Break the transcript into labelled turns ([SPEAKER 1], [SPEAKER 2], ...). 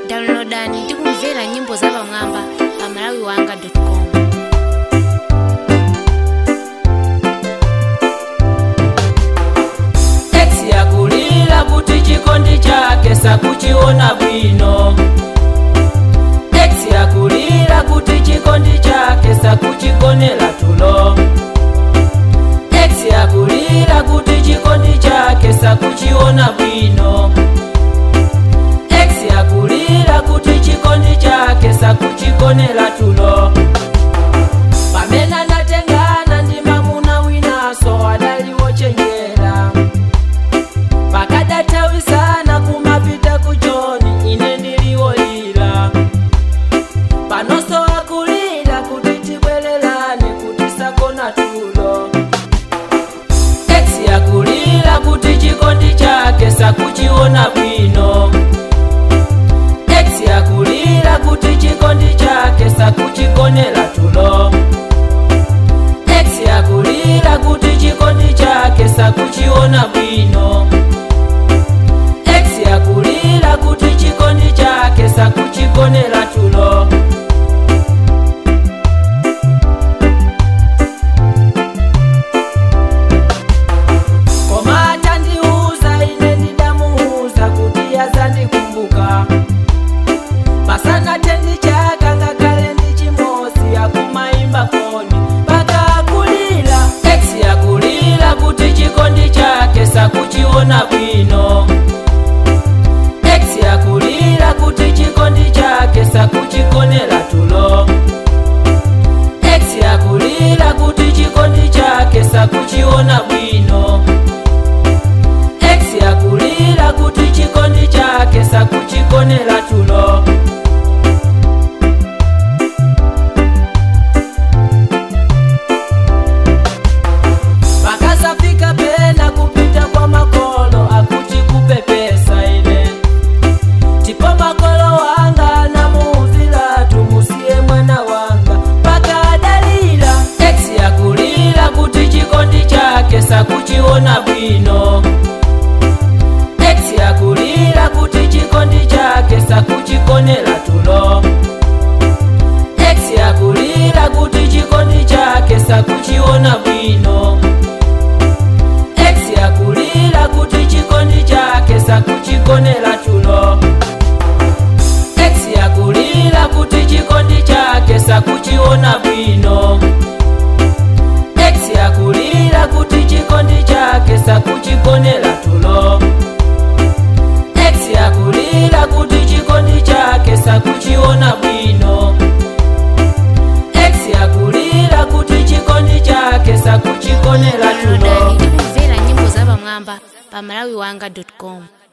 [SPEAKER 1] downloadani ndi kumvera nyimbo zapamwamba pa malawiwanga.com
[SPEAKER 2] ex yakulira kuti chikondi chake sakuchiona bwino ex yakulira kuti chikondi chake sakuchigonera tulo ex yakulira kuti chikondi chake sakuchiona bwino ex yakulira kuti chikondi chake sakuchigonera tulo pamene anatengana ndi mamuna winaso adaliwo chenjera pakadatawisana kumapita kuchoni ine ndiliwolira panonso akulira kuti tibwererane kuti sakona tulo ex yakulira kuti chikondi chake sakuchiona bwino ex yakulira kuti chikondi chake sakuchigonera tulo ex yakulira kuti chikondi chake sakuchiona bwino ex yakulira kuti chikondi chake sakuchigonera tulo koma atandiuza ine ndidamuuza kuti yazandikumbuka pasana tendi chaka ngakhale ndi chimozi akumaimba foni paka akulira ex yakulira kuti chikondi chake sakuchiona bwino ex yakulira kuti chikondi chake sakuchigonera tulo ex yakulira kuti chikondi chake sakuchiona bwino ex yakulira kuti chikondi chake sakuchigonera tulo pakazafika pena kupita kwa makolo akuti kupepesa ine tipo makolo wanga namuuzira tumusiye mwana wanga paka adalira ex yakulira kuti chikondi chake sakuchiona bwino ex yakulira kuti chikondi chake sakuchigonera tulo ex yakulira kuti chikondi chake sakuchiona bwino ex yakulira kuti chikondi chake sakuchigonera tulo ex yakulira kuti chikondi chake sakuchiona bwino ex yakulira kuti chikondi chake sakuchigonera tulo ex yakulira kuti chikondi chake sakuchiona bwino ex yakulira kuti chikondi chake sakuchigonera tulo
[SPEAKER 1] downloadani ndi kumvera nyimbo zapamwamba pa malawiwanga.com